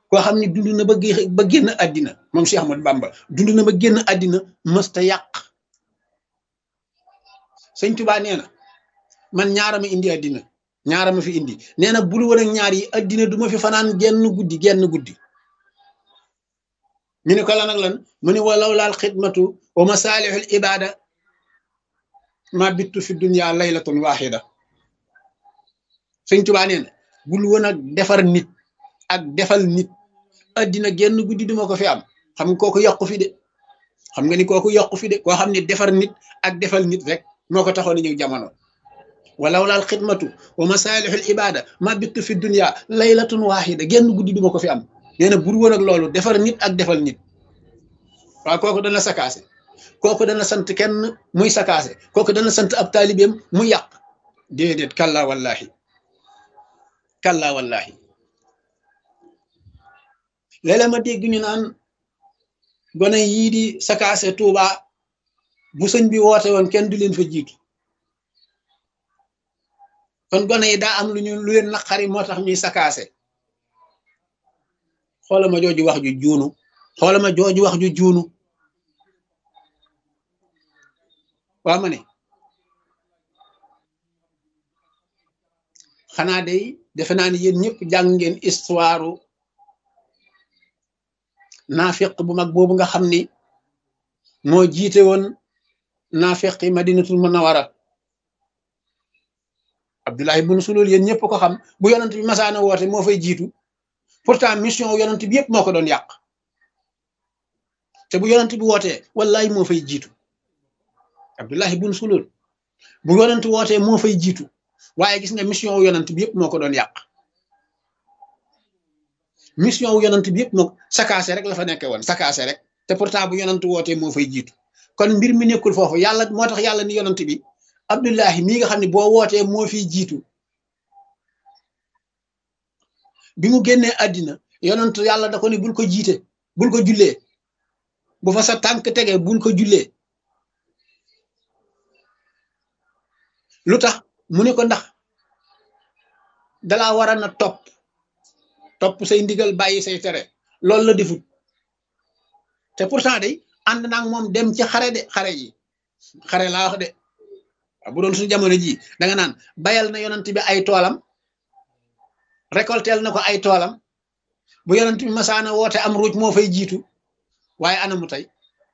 koo xam ne dund na ba ba génn àddina moom Cheikh Ahmadou Bamba dund na ba génn àddina mësta yàq sëñ Tuubaa nee na man ñaara ma indi àddina ñaara ma fi indi nee na bul woon ak ñaar yi àddina du ma fi fanaan genn guddi genn guddi ñu ne ko lan ak lan mu ne walaw laal xidmatu wa masaalihul ibada ma bittu fi dunya laylatun waxida sëñ Tuubaa nee na bul woon ak defar nit ak defal nit àddina genn guddi duma ko fi am xam nga kooku yokku fi de xam nga ni kooku yokku fi de koo xam ne defar nit ak defal nit rek moo ko taxoon ñëw jamono walaw laal xidmatu wa masaalihul ibada ma bittu fi dunya laylatun waxida genn guddi duma ko fi am nee na bur woon ak loolu defar nit ak defal nit waaw kooku dana sakaase kooku dana sant kenn muy sakaase kooku dana sant ab taalibeem muy yàq déedéet kalla wallahi kalla wallahi léeg-léeg ma dégg ñu naan gone yii di sakaase Tuuba bu sëñ bi woote woon kenn du leen fa jiitu kon gone yi daa am lu ñu lu leen naqari moo tax ñuy sakaase xoola ma jooju wax ju juunu xoola ma jooju wax ju juunu waa ma ne xanaa day defe naa ne yéen ñëpp jàng ngeen histoire naafiq bu mag boobu nga xam ni moo jiite woon naafiq yi madinatul munawara Abdullahi bun Sulul yéen ñëpp ko xam bu yonent bi masaana woote moo fay jiitu pourtant mission yonent bi yëpp moo ko doon yàq te bu yonent bi wootee wallahi moo fay jiitu Abdullahi bun Sulul bu yonent wootee moo fay jiitu waaye gis nga mission wu yonent bi yëpp moo ko doon yàq mission wu yonent bi yëpp moo sakaase rek la fa nekkee woon sakaase rek te pourtant bu yonent wootee moo fay jiitu kon mbir mi nekkul foofu yàlla moo tax yàlla ni yonent bi Abdullahi mii nga xam ne boo wootee moo fiy jiitu bi mu génnee àddina yonent yàlla da ko ni bul ko jiite bul ko jullee bu fa sa tànk tege bul ko jullee lu tax mu ne ko ndax dalaa war a na topp topp say ndigal bàyyi say tere loolu la defut te pourtant day ànd naag moom dem ci xare de xare yi xare laa wax de bu doon suñu jamono ji danga naan bayal na yonent bi ay toolam récoltel na ko ay toolam bu yonent bi masaana woote am ruuj moo fay jiitu waaye anamu tey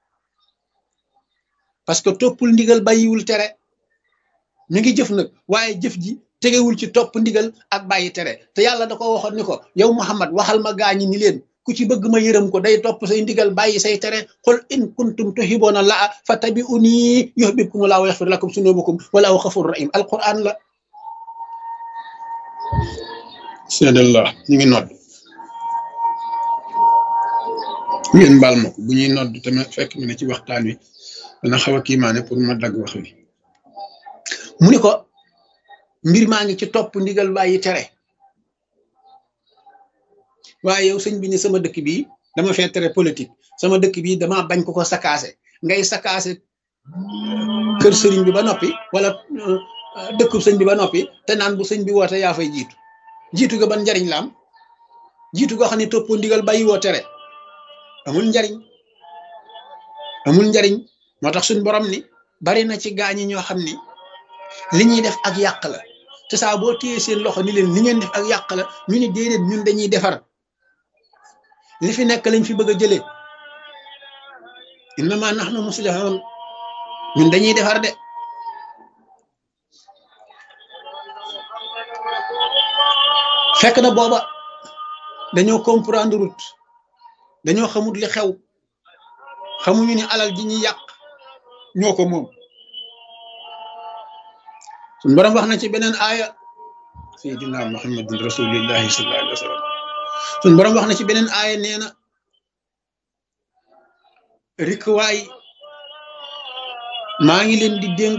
parce que toppul ndigal bàyyiwul tere mi ngi jëf nag waaye jëf ji tegewul ci topp ndigal ak bàyyi tere te yàlla da ko waxoon ni ko yow Muhammad waxal ma gaañi ni leen ku ci bëgg ma yërëm ko day topp say ndigal bàyyi say tere qul in kuntum tuhibbuna laa fattabi'uni yuhbibkumu laa wa yaxfir lakum sunubakum walaahu xafurun rahim alquran la seedallah ñu ngi nodd ngeen baal ma ko bu ñuy nodd tamit fekk mu ne ci waxtaan wi dana xaw a kiimaane pour ma dagg wax wi mu ni ko mbir maa ngi ci topp ndigal bàyyi tere waaye yow sëñ bi ni sama dëkk bi dama fee tere politique sama dëkk bi dama bañ ko ko sakaase ngay sakaase kër sëriñ bi ba noppi wala dëkkub sëñ bi ba noppi te naan bu sëñ bi woote yaa fay jiitu jiitu ga ban njariñ la am jiitu goo xam ne toppoo ndigal bàyyi woo tere amul njariñ amul njariñ moo tax suñ borom ni bari na ci gaañi ñoo xam ni li ñuy def ak yàq la te saa boo téye seen loxo ni leen li ngeen def ak yàq la ñu ni déedéet ñun dañuy defar li fi nekk lañ fi bëgg a jëlee innama nahnu muslihun ñun dañuy defar de fekk na booba dañoo comprendre route dañoo xamut li xew xamuñu ni alal ji ñuy yàq ñoo ko moom suñ borom wax na ci beneen aaya sayyidina muhammadin rasulillahi sallallahu alayhi wa sallam suñ borom wax na ci beneen aaya nee na rikwaay maa ngi leen di dénk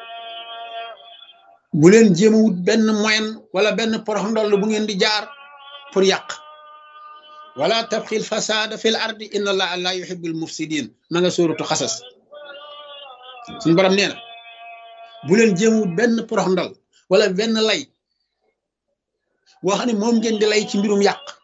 bu leen jéem a wut benn moyen wala benn porox ndoll bu ngeen di jaar pour yàq wala tabxil fasada fil ardi inna allaha la yuhibbul mufsidin ma nga sóoratu xasas suñ borom nee na bu leen jéem a wut benn porox ndol wala benn lay boo xam ne moom ngeen di lay ci mbirum yàq